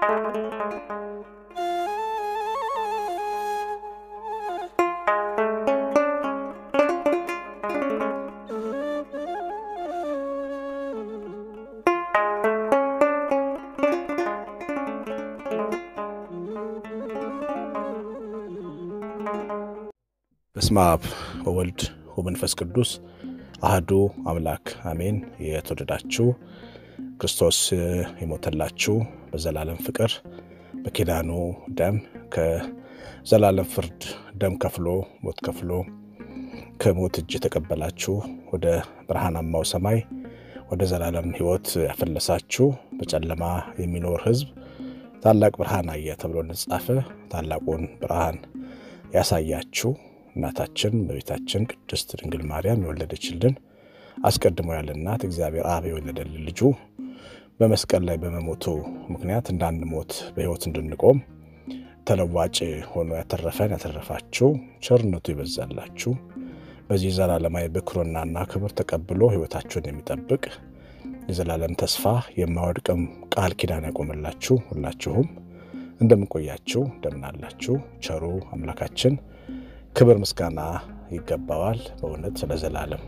በስመ አብ ወወልድ ወመንፈስ ቅዱስ አህዱ አምላክ አሜን። የተወደዳችሁ ክርስቶስ የሞተላችሁ በዘላለም ፍቅር በኪዳኑ ደም ከዘላለም ፍርድ ደም ከፍሎ ሞት ከፍሎ ከሞት እጅ የተቀበላችሁ ወደ ብርሃናማው ሰማይ ወደ ዘላለም ሕይወት ያፈለሳችሁ በጨለማ የሚኖር ሕዝብ ታላቅ ብርሃን አየ ተብሎ እንደተጻፈ ታላቁን ብርሃን ያሳያችሁ እናታችን በቤታችን ቅድስት ድንግል ማርያም የወለደችልን አስቀድሞ ያለ እናት እግዚአብሔር አብ የወለደልን ልጁ በመስቀል ላይ በመሞቱ ምክንያት እንዳንሞት በሕይወት እንድንቆም ተለዋጭ ሆኖ ያተረፈን ያተረፋችሁ ቸርነቱ ይበዛላችሁ በዚህ ዘላለማዊ ብኩርናና ክብር ተቀብሎ ሕይወታችሁን የሚጠብቅ የዘላለም ተስፋ የማወድቅም ቃል ኪዳን ያቆምላችሁ ሁላችሁም እንደምንቆያችሁ እንደምናላችሁ ቸሩ አምላካችን ክብር ምስጋና ይገባዋል። በእውነት ለዘላለም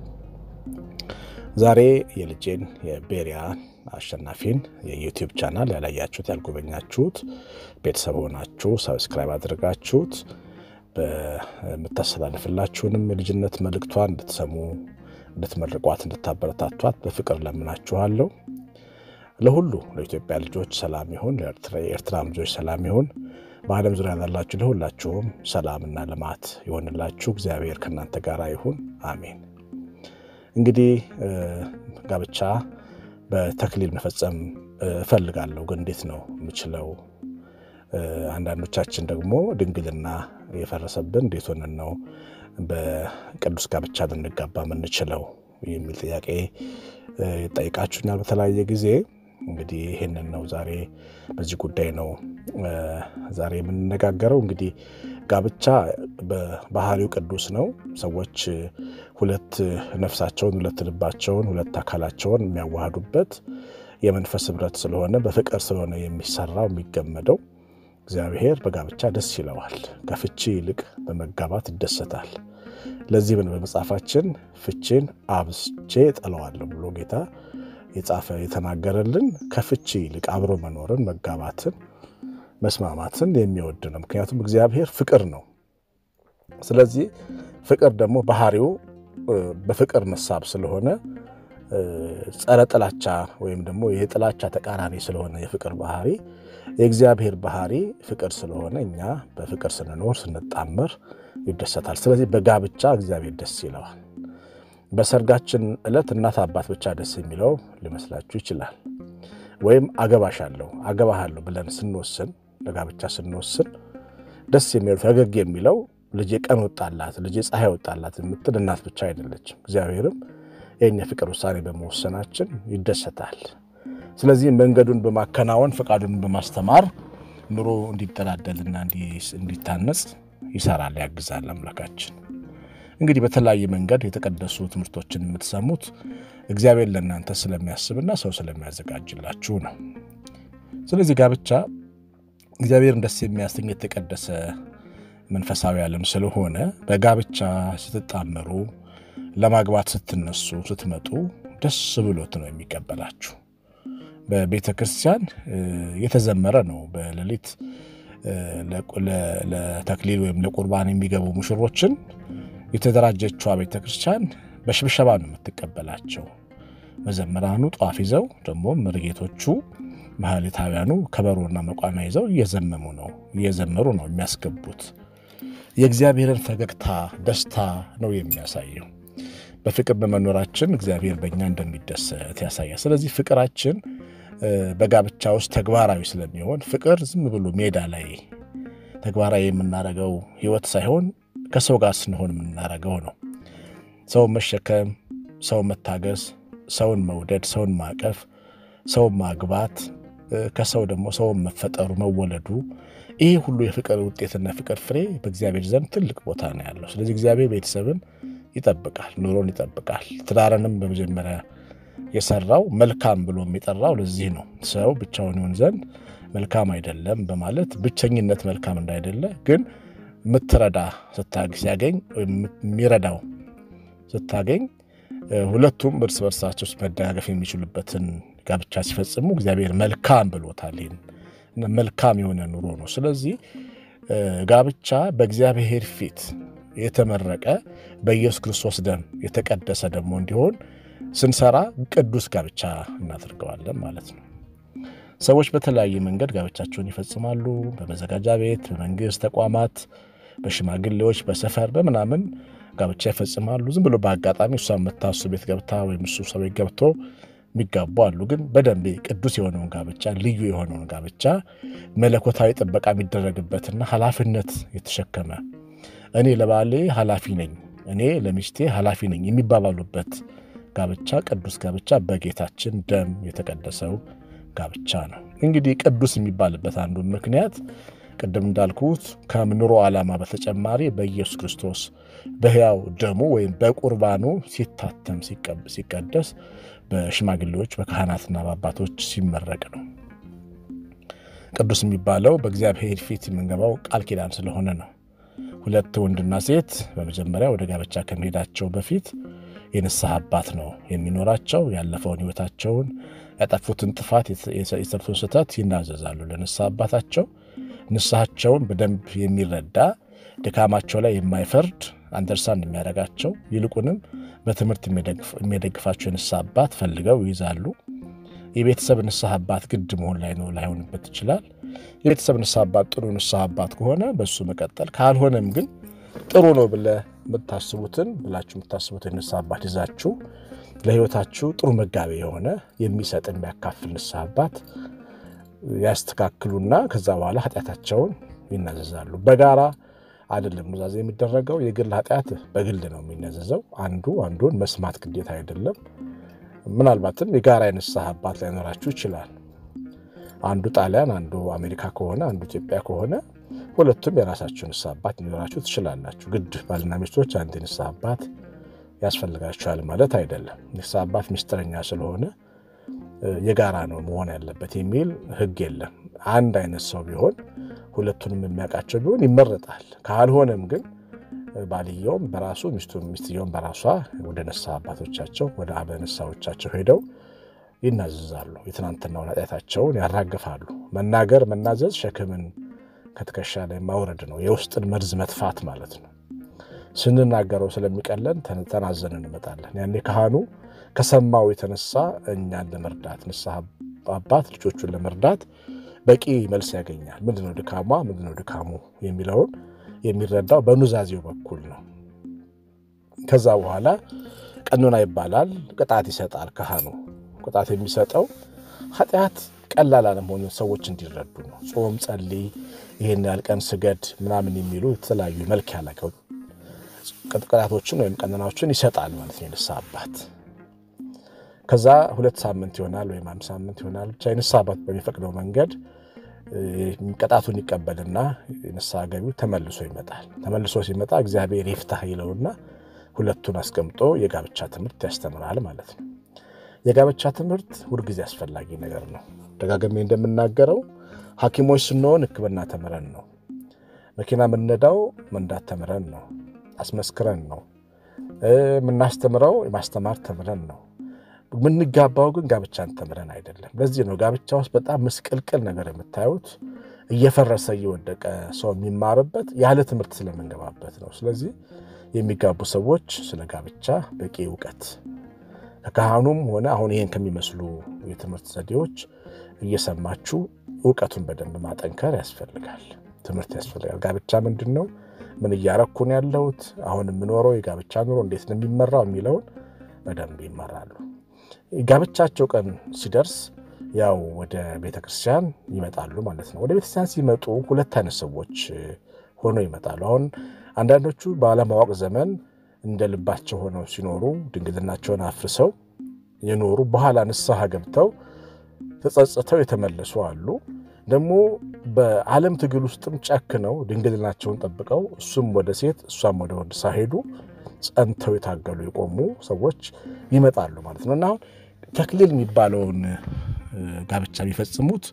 ዛሬ የልጄን የቤሪያን አሸናፊን የዩቲዩብ ቻናል ያላያችሁት ያልጎበኛችሁት ቤተሰብ ሆናችሁ ሰብስክራይብ አድርጋችሁት በምታስተላልፍላችሁንም የልጅነት መልእክቷን እንድትሰሙ እንድትመርቋት፣ እንድታበረታቷት በፍቅር ለምናችኋለሁ። ለሁሉ ለኢትዮጵያ ልጆች ሰላም ይሁን፣ የኤርትራ ልጆች ሰላም ይሁን። በዓለም ዙሪያ ላላችሁ ለሁላችሁም ሰላምና ልማት ይሆንላችሁ። እግዚአብሔር ከእናንተ ጋር ይሁን፣ አሜን። እንግዲህ ጋብቻ በተክሊል መፈጸም እፈልጋለሁ፣ ግን እንዴት ነው የምችለው? አንዳንዶቻችን ደግሞ ድንግልና የፈረሰብን እንዴት ሆነን ነው በቅዱስ ጋብቻ ልንጋባ የምንችለው የሚል ጥያቄ ይጠይቃችሁኛል በተለያየ ጊዜ። እንግዲህ ይህንን ነው ዛሬ በዚህ ጉዳይ ነው ዛሬ የምንነጋገረው። እንግዲህ ጋብቻ በባህሪው ቅዱስ ነው። ሰዎች ሁለት ነፍሳቸውን፣ ሁለት ልባቸውን፣ ሁለት አካላቸውን የሚያዋህዱበት የመንፈስ ህብረት ስለሆነ በፍቅር ስለሆነ የሚሰራው የሚገመደው እግዚአብሔር በጋብቻ ደስ ይለዋል። ከፍቺ ይልቅ በመጋባት ይደሰታል። ለዚህ ምን በመጽሐፋችን ፍቺን አብዝቼ ጠለዋለሁ ብሎ ጌታ የጻፈ የተናገረልን ከፍቺ ይልቅ አብሮ መኖርን መጋባትን መስማማትን የሚወድ ነው። ምክንያቱም እግዚአብሔር ፍቅር ነው። ስለዚህ ፍቅር ደግሞ ባህሪው በፍቅር መሳብ ስለሆነ ጸረ ጥላቻ ወይም ደግሞ የጥላቻ ተቃራኒ ስለሆነ የፍቅር ባህሪ የእግዚአብሔር ባህሪ ፍቅር ስለሆነ እኛ በፍቅር ስንኖር ስንጣመር ይደሰታል። ስለዚህ በጋብቻ እግዚአብሔር ደስ ይለዋል። በሰርጋችን ዕለት እናት አባት ብቻ ደስ የሚለው ሊመስላችሁ ይችላል። ወይም አገባሻለሁ አገባሃለሁ ብለን ስንወስን ለጋብቻ ስንወስን ደስ የሚለው ፈገግ የሚለው ልጄ ቀን ወጣላት ልጄ ፀሐይ ወጣላት የምትል እናት ብቻ አይደለችም። እግዚአብሔርም ይህን የፍቅር ውሳኔ በመወሰናችን ይደሰታል። ስለዚህ መንገዱን በማከናወን ፈቃዱን በማስተማር ኑሮ እንዲጠላደልና እንዲታነጽ ይሰራል፣ ያግዛል አምላካችን። እንግዲህ በተለያየ መንገድ የተቀደሱ ትምህርቶችን የምትሰሙት እግዚአብሔር ለእናንተ ስለሚያስብና ሰው ስለሚያዘጋጅላችሁ ነው። ስለዚህ ጋብቻ እግዚአብሔርን ደስ የሚያሰኝ የተቀደሰ መንፈሳዊ ዓለም ስለሆነ በጋብቻ ስትጣመሩ ለማግባት ስትነሱ ስትመጡ ደስ ብሎት ነው የሚቀበላችሁ። በቤተ ክርስቲያን የተዘመረ ነው። በሌሊት ለተክሊል ወይም ለቁርባን የሚገቡ ሙሽሮችን የተደራጀችዋ ቤተ ክርስቲያን በሽብሸባ ነው የምትቀበላቸው። መዘምራኑ ጧፍ ይዘው ደግሞ መርጌቶቹ ማህሌታውያኑ ከበሮና መቋሚያ ይዘው እየዘመሙ ነው እየዘመሩ ነው የሚያስገቡት። የእግዚአብሔርን ፈገግታ ደስታ ነው የሚያሳየው። በፍቅር በመኖራችን እግዚአብሔር በእኛ እንደሚደሰት ያሳያል። ስለዚህ ፍቅራችን በጋብቻ ውስጥ ተግባራዊ ስለሚሆን ፍቅር ዝም ብሎ ሜዳ ላይ ተግባራዊ የምናደርገው ሕይወት ሳይሆን ከሰው ጋር ስንሆን የምናደርገው ነው። ሰውን መሸከም፣ ሰውን መታገስ፣ ሰውን መውደድ፣ ሰውን ማቀፍ፣ ሰውን ማግባት፣ ከሰው ደግሞ ሰውን መፈጠሩ መወለዱ፣ ይህ ሁሉ የፍቅር ውጤትና ፍቅር ፍሬ በእግዚአብሔር ዘንድ ትልቅ ቦታ ነው ያለው። ስለዚህ እግዚአብሔር ቤተሰብን ይጠብቃል፣ ኑሮን ይጠብቃል። ትዳርንም በመጀመሪያ የሰራው መልካም ብሎ የሚጠራው ለዚህ ነው። ሰው ብቻውን ይሆን ዘንድ መልካም አይደለም በማለት ብቸኝነት መልካም እንዳይደለ ግን የምትረዳ ሲያገኝ የሚረዳው ስታገኝ ሁለቱም እርስ በርሳቸው መደጋገፍ የሚችሉበትን ጋብቻ ሲፈጽሙ እግዚአብሔር መልካም ብሎታል። ይህን መልካም የሆነ ኑሮ ነው። ስለዚህ ጋብቻ በእግዚአብሔር ፊት የተመረቀ በኢየሱስ ክርስቶስ ደም የተቀደሰ ደግሞ እንዲሆን ስንሰራ ቅዱስ ጋብቻ እናደርገዋለን ማለት ነው። ሰዎች በተለያየ መንገድ ጋብቻቸውን ይፈጽማሉ። በመዘጋጃ ቤት፣ በመንግስት ተቋማት፣ በሽማግሌዎች፣ በሰፈር በምናምን ጋብቻ ይፈጽማሉ። ዝም ብሎ በአጋጣሚ እሷ የምታሱ ቤት ገብታ ወይም እሱ ሰው ቤት ገብቶ የሚጋቡ አሉ። ግን በደንብ ቅዱስ የሆነውን ጋብቻ ልዩ የሆነውን ጋብቻ መለኮታዊ ጥበቃ የሚደረግበትና ኃላፊነት የተሸከመ እኔ ለባሌ ኃላፊ ነኝ፣ እኔ ለሚስቴ ኃላፊ ነኝ የሚባባሉበት ጋብቻ ቅዱስ ጋብቻ በጌታችን ደም የተቀደሰው ጋብቻ ነው። እንግዲህ ቅዱስ የሚባልበት አንዱ ምክንያት ቅድም እንዳልኩት ከምኑሮ ዓላማ በተጨማሪ በኢየሱስ ክርስቶስ በሕያው ደሙ ወይም በቁርባኑ ሲታተም ሲቀደስ በሽማግሌዎች በካህናትና በአባቶች ሲመረቅ ነው። ቅዱስ የሚባለው በእግዚአብሔር ፊት የምንገባው ቃል ኪዳን ስለሆነ ነው። ሁለት ወንድና ሴት በመጀመሪያ ወደ ጋብቻ ከመሄዳቸው በፊት የንስሐ አባት ነው የሚኖራቸው። ያለፈውን ሕይወታቸውን ያጠፉትን ጥፋት፣ የሰሩትን ስህተት ይናዘዛሉ ለንስሐ አባታቸው። ንስሐቸውን በደንብ የሚረዳ ድካማቸው ላይ የማይፈርድ አንደርስታንድ የሚያደርጋቸው ይልቁንም በትምህርት የሚደግፋቸው የንስሐ አባት ፈልገው ይይዛሉ። የቤተሰብ ንስሐ አባት ግድ መሆን ላይ ነው ላይሆንበት ይችላል። የቤተሰብ ንስሐ አባት ጥሩ ንስሐ አባት ከሆነ በሱ መቀጠል፣ ካልሆነም ግን ጥሩ ነው ብለ የምታስቡትን ብላችሁ የምታስቡትን ንስሐ አባት ይዛችሁ ለሕይወታችሁ ጥሩ መጋቢ የሆነ የሚሰጥ የሚያካፍል ንስሐ አባት ያስተካክሉና ከዛ በኋላ ኃጢአታቸውን ይናዘዛሉ። በጋራ አይደለም ኑዛዜ የሚደረገው። የግል ኃጢአት በግል ነው የሚናዘዘው። አንዱ አንዱን መስማት ግዴታ አይደለም። ምናልባትም የጋራ የንስሐ አባት ላይኖራችሁ ይችላል። አንዱ ጣሊያን፣ አንዱ አሜሪካ ከሆነ አንዱ ኢትዮጵያ ከሆነ ሁለቱም የራሳችሁ ንስሐ አባት ሊኖራችሁ ትችላላችሁ። ግድ ባልና ሚስቶች አንድ ንስሐ አባት ያስፈልጋችኋል ማለት አይደለም። ንስሐ አባት ምስጢረኛ ስለሆነ የጋራ ነው መሆን ያለበት የሚል ሕግ የለም። አንድ አይነት ሰው ቢሆን ሁለቱንም የሚያውቃቸው ቢሆን ይመረጣል። ካልሆነም ግን ባልየውም በራሱ ሚስቱም ሚስትየውም በራሷ ወደ ንስሐ አባቶቻቸው ወደ አበ ንስሐዎቻቸው ሄደው ይናዘዛሉ። የትናንትናውን ኃጢአታቸውን ያራግፋሉ። መናገር መናዘዝ ሸክምን ከትከሻ ላይ ማውረድ ነው። የውስጥን መርዝ መጥፋት ማለት ነው። ስንናገረው ስለሚቀለን ተናዘን እንመጣለን። ያኔ ካህኑ ከሰማው የተነሳ እኛን ለመርዳት ንስሐ አባት ልጆቹን ለመርዳት በቂ መልስ ያገኛል። ምንድነው ድካሟ፣ ምንድነው ድካሙ የሚለውን የሚረዳው በኑዛዜው በኩል ነው። ከዛ በኋላ ቀኖና ይባላል። ቅጣት ይሰጣል ካህኑ። ቅጣት የሚሰጠው ኃጢአት ቀላል አለመሆኑን ሰዎች እንዲረዱ ነው። ጾም፣ ጸልይ፣ ይህን ያህል ቀን ስገድ ምናምን የሚሉ የተለያዩ መልክ ያላቸው ቅጣቶችን ወይም ቀኖናዎችን ይሰጣል ማለት ነው የንስሐ አባት። ከዛ ሁለት ሳምንት ይሆናል ወይም አንድ ሳምንት ይሆናል ብቻ የንስሐ አባት በሚፈቅደው መንገድ ቅጣቱን ይቀበልና ንስሐ ገቢው ተመልሶ ይመጣል። ተመልሶ ሲመጣ እግዚአብሔር ይፍታህ ይለውና ሁለቱን አስቀምጦ የጋብቻ ትምህርት ያስተምራል ማለት ነው። የጋብቻ ትምህርት ሁልጊዜ አስፈላጊ ነገር ነው። ደጋግሜ እንደምናገረው ሐኪሞች ስንሆን ሕክምና ተምረን ነው። መኪና የምንነዳው መንዳት ተምረን ነው፣ አስመስክረን ነው። የምናስተምረው የማስተማር ተምረን ነው። የምንጋባው ግን ጋብቻን ተምረን አይደለም። ለዚህ ነው ጋብቻ ውስጥ በጣም ምስቅልቅል ነገር የምታዩት እየፈረሰ እየወደቀ ሰው የሚማርበት ያለ ትምህርት ስለምንገባበት ነው። ስለዚህ የሚጋቡ ሰዎች ስለ ጋብቻ በቂ እውቀት ከካህኑም ሆነ አሁን ይህን ከሚመስሉ የትምህርት ዘዴዎች እየሰማችሁ እውቀቱን በደንብ ማጠንከር ያስፈልጋል። ትምህርት ያስፈልጋል። ጋብቻ ምንድን ነው? ምን እያረኩ ነው ያለሁት? አሁን የምኖረው የጋብቻ ኑሮ እንዴት ነው የሚመራው የሚለውን በደንብ ይመራሉ። ጋብቻቸው ቀን ሲደርስ ያው ወደ ቤተ ክርስቲያን ይመጣሉ ማለት ነው። ወደ ቤተ ክርስቲያን ሲመጡ ሁለት አይነት ሰዎች ሆነው ይመጣሉ። አሁን አንዳንዶቹ ባለማወቅ ዘመን እንደ ልባቸው ሆነው ሲኖሩ ድንግልናቸውን አፍርሰው የኖሩ በኋላ ንስሐ ገብተው ተጸጽተው የተመለሱ አሉ። ደግሞ በዓለም ትግል ውስጥም ጨክነው ድንግልናቸውን ጠብቀው እሱም ወደ ሴት እሷም ወደ ወንድ ሳይሄዱ ጸንተው የታገሉ የቆሙ ሰዎች ይመጣሉ ማለት ነው። እና አሁን ተክሊል የሚባለውን ጋብቻ የሚፈጽሙት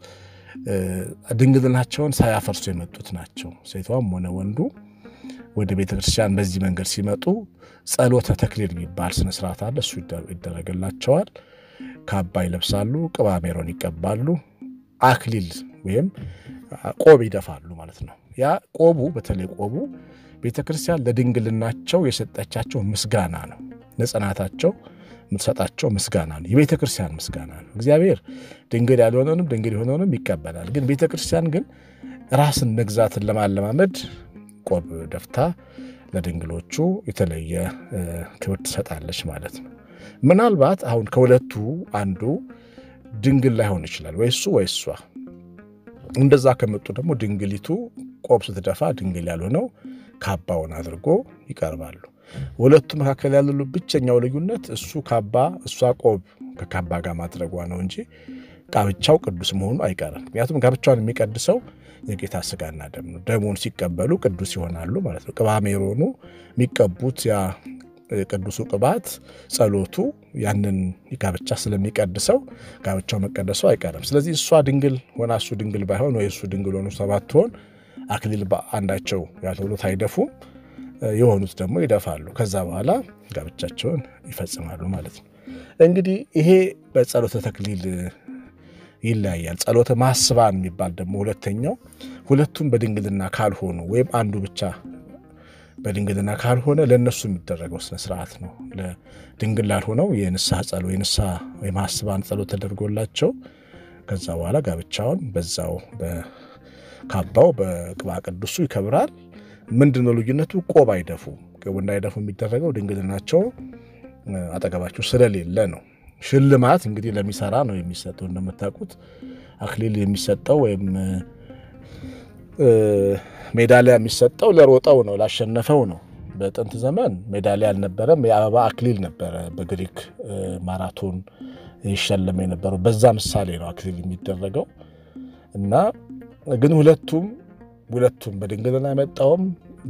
ድንግልናቸውን ሳያፈርሱ የመጡት ናቸው። ሴቷም ሆነ ወንዱ ወደ ቤተ ክርስቲያን በዚህ መንገድ ሲመጡ ጸሎተ ተክሊል የሚባል ስነስርዓት አለ። እሱ ይደረግላቸዋል። ካባ ይለብሳሉ፣ ቅባ ሜሮን ይቀባሉ፣ አክሊል ወይም ቆብ ይደፋሉ ማለት ነው። ያ ቆቡ በተለይ ቆቡ ቤተ ክርስቲያን ለድንግልናቸው የሰጠቻቸው ምስጋና ነው። ለጽናታቸው የምትሰጣቸው ምስጋና ነው። የቤተ ክርስቲያን ምስጋና ነው። እግዚአብሔር ድንግል ያልሆነውንም ድንግል የሆነውንም ይቀበላል። ግን ቤተ ክርስቲያን ግን ራስን መግዛትን ለማለማመድ ቆብ ደፍታ ለድንግሎቹ የተለየ ክብር ትሰጣለች ማለት ነው። ምናልባት አሁን ከሁለቱ አንዱ ድንግል ላይሆን ይችላል፣ ወይ እሱ ወይ እሷ። እንደዛ ከመጡ ደግሞ ድንግሊቱ ቆብ ስትደፋ ድንግል ያልሆነው ካባውን አድርጎ ይቀርባሉ። ሁለቱ መካከል ያለው ብቸኛው ልዩነት እሱ ካባ እሷ ቆብ ከካባ ጋር ማድረጓ ነው እንጂ ጋብቻው ቅዱስ መሆኑ አይቀርም። ምክንያቱም ጋብቻውን የሚቀድሰው የጌታ ስጋና ደም ነው። ደሙን ሲቀበሉ ቅዱስ ይሆናሉ ማለት ነው። ቅባ ሜሮኑ የሚቀቡት ያ ቅዱሱ ቅባት ጸሎቱ ያንን ጋብቻ ስለሚቀድሰው ጋብቻው መቀደሱ አይቀርም። ስለዚህ እሷ ድንግል ሆና እሱ ድንግል ባይሆን ወይ እሱ ድንግል ሆኑ እሷ ባትሆን አክሊል አንዳቸው ያልሆኑት አይደፉም፣ የሆኑት ደግሞ ይደፋሉ። ከዛ በኋላ ጋብቻቸውን ይፈጽማሉ ማለት ነው። እንግዲህ ይሄ በጸሎተ ተክሊል ይለያያል። ጸሎተ ማስባን የሚባል ደግሞ ሁለተኛው ሁለቱም በድንግልና ካልሆኑ ወይም አንዱ ብቻ በድንግልና ካልሆነ ለእነሱ የሚደረገው ስነስርዓት ነው። ለድንግል ላልሆነው የንስሐ ጸሎ የንስሐ የማስባን ጸሎት ተደርጎላቸው ከዛ በኋላ ጋብቻውን በዛው በካባው በቅባ ቅዱሱ ይከብራል። ምንድነው ልዩነቱ? ቆብ አይደፉም። ቆብ እንዳይደፉ የሚደረገው ድንግልናቸው አጠገባቸው ስለሌለ ነው። ሽልማት እንግዲህ ለሚሰራ ነው የሚሰጠው። እንደምታውቁት አክሊል የሚሰጠው ወይም ሜዳሊያ የሚሰጠው ለሮጠው ነው፣ ላሸነፈው ነው። በጥንት ዘመን ሜዳሊያ አልነበረም፣ የአበባ አክሊል ነበረ። በግሪክ ማራቶን ይሸለም የነበረው በዛ ምሳሌ ነው አክሊል የሚደረገው እና ግን ሁለቱም ሁለቱም በድንግልና የመጣውም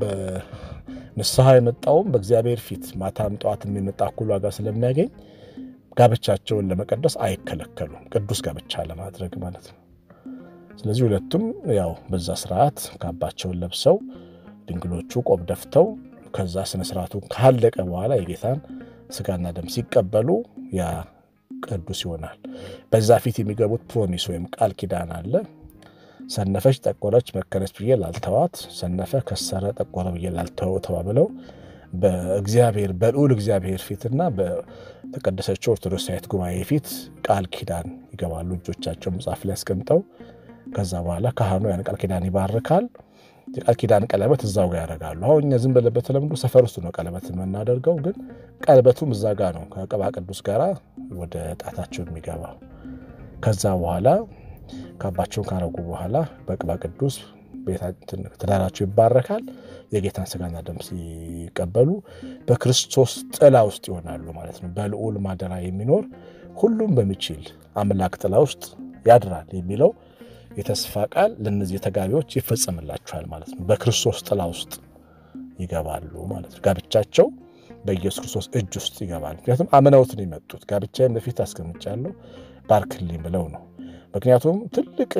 በንስሐ የመጣውም በእግዚአብሔር ፊት ማታም ጠዋትም የመጣ እኩል ዋጋ ስለሚያገኝ ጋብቻቸውን ለመቀደስ አይከለከሉም። ቅዱስ ጋብቻ ለማድረግ ማለት ነው። ስለዚህ ሁለቱም ያው በዛ ስርዓት ካባቸውን ለብሰው ድንግሎቹ ቆብ ደፍተው ከዛ ስነስርዓቱ ካለቀ በኋላ የጌታን ስጋና ደም ሲቀበሉ ያ ቅዱስ ይሆናል። በዛ ፊት የሚገቡት ፕሮሚስ ወይም ቃል ኪዳን አለ። ሰነፈች፣ ጠቆረች፣ መከረች ብዬ ላልተዋት፣ ሰነፈ፣ ከሰረ፣ ጠቆረ ብዬ ላልተወው ተባብለው በእግዚአብሔር በልዑል እግዚአብሔር ፊትና በተቀደሰችው ኦርቶዶክሳዊት ጉባኤ ፊት ቃል ኪዳን ይገባሉ። እጆቻቸው መጽሐፍ ላይ አስቀምጠው ከዛ በኋላ ካህኑ ያን ቃል ኪዳን ይባርካል። የቃል ኪዳን ቀለበት እዛው ጋር ያደርጋሉ። አሁን እኛ ዝም ብለን በተለምዶ ሰፈር ውስጥ ነው ቀለበት የምናደርገው፣ ግን ቀለበቱም እዛ ጋር ነው ከቅባ ቅዱስ ጋር ወደ ጣታቸው የሚገባው። ከዛ በኋላ ካባቸውን ካረጉ በኋላ በቅባ ቅዱስ ትዳራቸው ይባረካል። የጌታን ስጋና ደም ሲቀበሉ በክርስቶስ ጥላ ውስጥ ይሆናሉ ማለት ነው። በልዑል ማደራ የሚኖር ሁሉም በሚችል አምላክ ጥላ ውስጥ ያድራል የሚለው የተስፋ ቃል ለእነዚህ ተጋቢዎች ይፈጸምላቸዋል ማለት ነው። በክርስቶስ ጥላ ውስጥ ይገባሉ ማለት ነው። ጋብቻቸው በኢየሱስ ክርስቶስ እጅ ውስጥ ይገባል። ምክንያቱም አምነውት ነው የመጡት። ጋብቻዬን በፊት አስቀምጫለሁ ባርክልኝ ብለው ነው። ምክንያቱም ትልቅ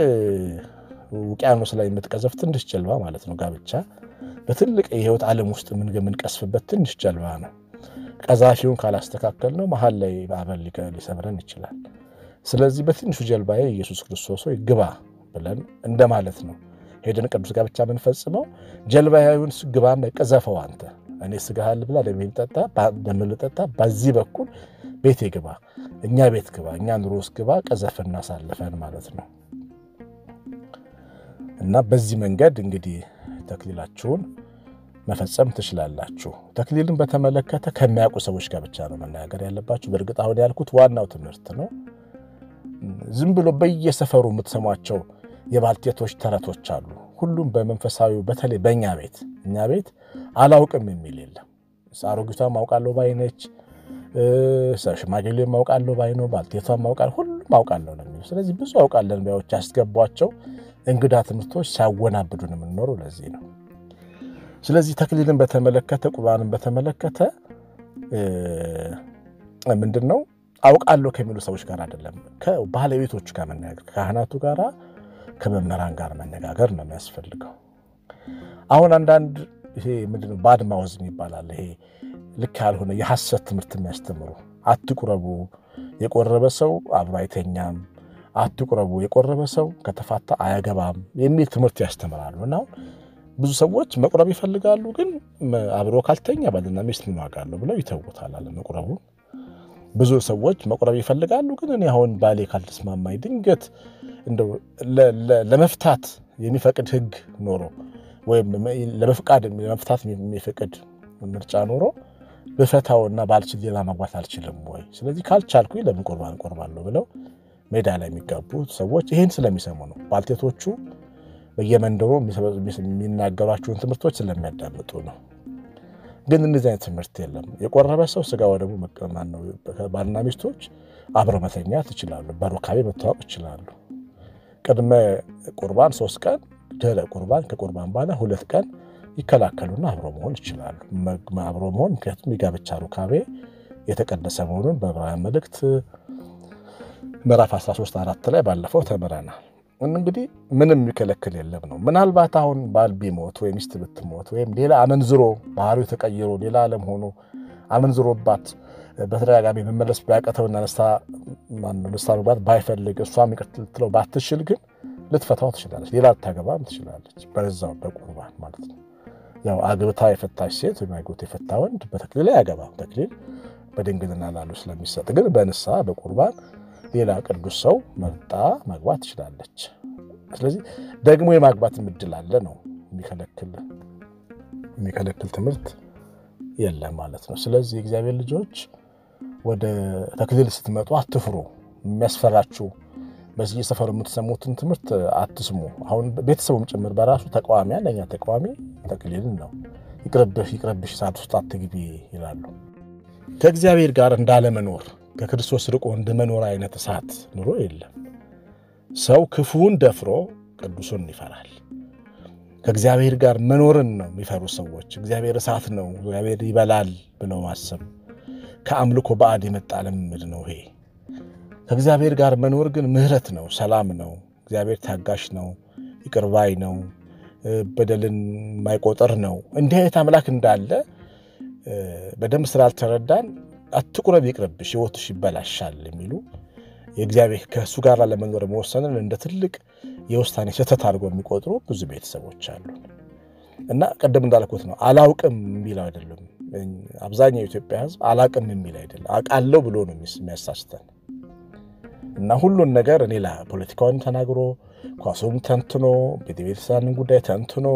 ውቅያኖስ ላይ የምትቀዘፍ ትንሽ ጀልባ ማለት ነው። ጋብቻ በትልቅ የሕይወት ዓለም ውስጥ የምንቀስፍበት ትንሽ ጀልባ ነው። ቀዛፊውን ካላስተካከል ነው መሀል ላይ ማዕበል ሊሰብረን ይችላል። ስለዚህ በትንሹ ጀልባዬ ኢየሱስ ክርስቶስ ሆይ ግባ ብለን እንደማለት ነው። ሄደን ቅዱስ ጋብቻ የምንፈጽመው ጀልባዬውን ግባና ቅዘፈው አንተ እኔ ስጋሃል ብላ እንደምንጠጣ በዚህ በኩል ቤቴ ግባ፣ እኛ ቤት ግባ፣ እኛ ኑሮ ውስጥ ግባ፣ ቀዘፍና ሳልፈን ማለት ነው። እና በዚህ መንገድ እንግዲህ ተክሊላችሁን መፈጸም ትችላላችሁ። ተክሊልን በተመለከተ ከሚያውቁ ሰዎች ጋር ብቻ ነው መነጋገር ያለባችሁ። በእርግጥ አሁን ያልኩት ዋናው ትምህርት ነው። ዝም ብሎ በየሰፈሩ የምትሰሟቸው የባልቴቶች ተረቶች አሉ። ሁሉም በመንፈሳዊ በተለይ በእኛ ቤት እኛ ቤት አላውቅም የሚል የለም። አሮጊቷን ማውቃለሁ ባይነች፣ ሽማግሌ ማውቃለሁ ባይ ነው፣ ባልቴቷን ማውቃለሁ፣ ሁሉም አውቃለሁ ነው የሚሉ። ስለዚህ ብዙ አውቃለን ባዮች ያስገቧቸው እንግዳ ትምህርቶች ሲያወናብዱን የምንኖረው ለዚህ ነው። ስለዚህ ተክሊልን በተመለከተ ቁርባንን በተመለከተ ምንድን ነው አውቃለሁ ከሚሉ ሰዎች ጋር አይደለም፣ ከባለቤቶቹ ጋር መነጋገር ከካህናቱ ጋር ከመምህራን ጋር መነጋገር ነው የሚያስፈልገው። አሁን አንዳንድ ይሄ ምንድን ነው ባድ ማውዝ ይባላል። ይሄ ልክ ያልሆነ የሐሰት ትምህርት የሚያስተምሩ አትቁረቡ፣ የቆረበ ሰው አብሮ አይተኛም፣ አትቁረቡ፣ የቆረበ ሰው ከተፋታ አያገባም የሚል ትምህርት ያስተምራሉ። እና ብዙ ሰዎች መቁረብ ይፈልጋሉ፣ ግን አብሮ ካልተኛ ባልና ሚስት ምን ዋጋ አለው ብለው ይተውታል አለ መቁረቡን። ብዙ ሰዎች መቁረብ ይፈልጋሉ፣ ግን እኔ አሁን ባሌ ካልተስማማኝ ድንገት እንደው ለመፍታት የሚፈቅድ ሕግ ኖሮ ወይም ለመፍቃድ ለመፍታት የሚፈቅድ ምርጫ ኖሮ ብፈታውና ባልችል ሌላ ማግባት አልችልም ወይ? ስለዚህ ካልቻልኩኝ ለምን ቁርባን እቆርባለሁ ብለው ሜዳ ላይ የሚጋቡ ሰዎች ይህን ስለሚሰሙ ነው። ባልቴቶቹ በየመንደሩ የሚናገሯቸውን ትምህርቶች ስለሚያዳምጡ ነው። ግን እንደዚህ አይነት ትምህርት የለም። የቆረበ ሰው ስጋ ወደሙ መቀማን ነው። ባልና ሚስቶች አብረው መተኛት ይችላሉ። በሩካቤ መተዋወቅ ይችላሉ። ቅድመ ቁርባን ሶስት ቀን፣ ድህረ ቁርባን ከቁርባን በኋላ ሁለት ቀን ይከላከሉና አብሮ መሆን ይችላሉ። አብሮ መሆን ምክንያቱም የጋብቻ ሩካቤ የተቀደሰ መሆኑን በዕብራውያን መልእክት ምዕራፍ 13 አራት ላይ ባለፈው ተምረናል። እንግዲህ ምንም የሚከለክል የለም ነው። ምናልባት አሁን ባል ቢሞት ወይም ሚስት ብትሞት ወይም ሌላ አመንዝሮ ባህሪው ተቀይሮ ሌላ ዓለም ሆኖ አመንዝሮባት በተደጋጋሚ መመለስ ቢያቀተውና ንስሐ መግባት ባይፈልግ እሷም ይቅር ልትለው ባትችል ግን ልትፈታው ትችላለች። ሌላ ልታገባም ትችላለች። በዛው በቁርባን ማለት ነው። ያው አግብታ የፈታች ሴት ወይም አግብቶ የፈታ ወንድ በተክሊል አያገባም። ተክሊል በድንግልና ላሉ ስለሚሰጥ ግን በንስሐ በቁርባን ሌላ ቅዱስ ሰው መርጣ ማግባት ትችላለች። ስለዚህ ደግሞ የማግባት እድል አለ ነው። የሚከለክል ትምህርት የለም ማለት ነው። ስለዚህ የእግዚአብሔር ልጆች ወደ ተክሊል ስትመጡ አትፍሩ። የሚያስፈራችሁ በዚህ የሰፈሩ የምትሰሙትን ትምህርት አትስሙ። አሁን ቤተሰቡም ጭምር በራሱ ተቃዋሚ አንደኛ ተቃዋሚ ተክሊልን ነው። ይቅርብህ ይቅርብሽ እሳት ውስጥ አትግቢ ይላሉ። ከእግዚአብሔር ጋር እንዳለመኖር ከክርስቶስ ርቆ እንደመኖር አይነት እሳት ኑሮ የለም። ሰው ክፉውን ደፍሮ ቅዱሱን ይፈራል። ከእግዚአብሔር ጋር መኖርን ነው የሚፈሩ ሰዎች። እግዚአብሔር እሳት ነው፣ እግዚአብሔር ይበላል ብለው ማሰብ ከአምልኮ ባዕድ የመጣ ልምምድ ነው ይሄ። ከእግዚአብሔር ጋር መኖር ግን ምሕረት ነው፣ ሰላም ነው። እግዚአብሔር ታጋሽ ነው፣ ይቅርባይ ነው፣ በደልን የማይቆጥር ነው። እንዲህ አይነት አምላክ እንዳለ በደንብ ስላልተረዳን አትቁረብ፣ ይቅርብሽ፣ ሕይወትሽ ይበላሻል የሚሉ የእግዚአብሔር ከእሱ ጋር ለመኖር መወሰንን እንደ ትልቅ የውሳኔ ስህተት አድርገው የሚቆጥሩ ብዙ ቤተሰቦች አሉ። እና ቅድም እንዳልኩት ነው አላውቅም የሚለው አይደለም። አብዛኛው የኢትዮጵያ ሕዝብ አላውቅም የሚል አይደለም፣ አውቃለሁ ብሎ ነው የሚያሳስተን። እና ሁሉን ነገር እኔ ላ ፖለቲካውን ተናግሮ ኳሱን ተንትኖ ቤተቤተሰብን ጉዳይ ተንትኖ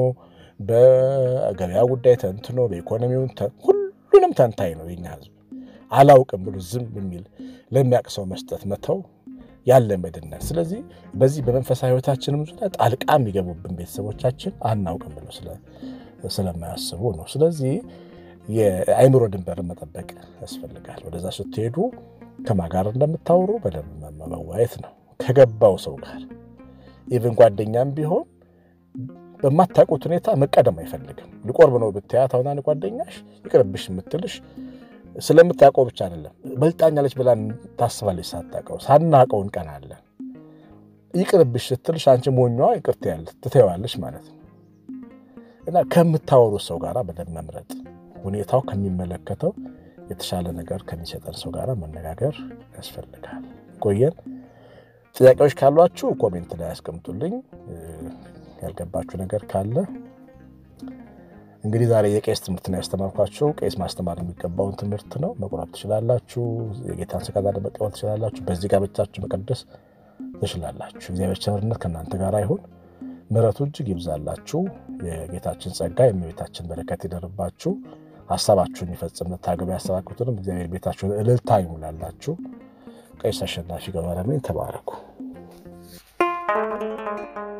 በገበያ ጉዳይ ተንትኖ በኢኮኖሚውን ሁሉንም ተንታኝ ነው የኛ ሕዝብ አላውቅም ብሎ ዝም የሚል ለሚያውቅ ሰው መስጠት መተው ያለ መድነት። ስለዚህ በዚህ በመንፈሳዊ ሕይወታችንም ዙሪያ ጣልቃ የሚገቡብን ቤተሰቦቻችን አናውቅም ብሎ ስለማያስቡ ነው። ስለዚህ የአእምሮ ድንበርን መጠበቅ ያስፈልጋል። ወደዛ ስትሄዱ ከማን ጋር እንደምታወሩ በደንብ መወያየት ነው። ከገባው ሰው ጋር ኢቭን ጓደኛም ቢሆን በማታውቁት ሁኔታ መቀደም አይፈልግም። ሊቆርብ ነው ብትያት አሁን ጓደኛሽ ይቅርብሽ የምትልሽ ስለምታውቀው ብቻ አይደለም፣ በልጣኛለች ብላ ታስባለች። ሳታውቀው ሳናውቀው እንቀናለን። ይቅርብሽ ስትልሽ አንቺ ሞኟ ይቅር ትተዋለች ማለት ነው። እና ከምታወሩት ሰው ጋር በደንብ መምረጥ፣ ሁኔታው ከሚመለከተው የተሻለ ነገር ከሚሰጠን ሰው ጋር መነጋገር ያስፈልጋል። ቆየን። ጥያቄዎች ካሏችሁ ኮሜንት ላይ ያስቀምጡልኝ። ያልገባችሁ ነገር ካለ እንግዲህ ዛሬ የቄስ ትምህርት ነው ያስተማርኳችሁ። ቄስ ማስተማር የሚገባውን ትምህርት ነው። መቁረብ ትችላላችሁ። የጌታን ስጋ መቀበል ትችላላችሁ። በዚህ ጋብቻችሁ መቀደስ ትችላላችሁ። እግዚአብሔር ቸርነት ከእናንተ ጋር ይሁን። ምሕረቱ እጅግ ይብዛላችሁ። የጌታችን ጸጋ የእመቤታችን በረከት ይደርባችሁ። ሀሳባችሁን ይፈጽም። ልታገቡ ያሰባችሁትንም እግዚአብሔር ቤታችሁን እልልታ ይሙላላችሁ። ቄስ አሸናፊ ገብረመድህን ተባረኩ።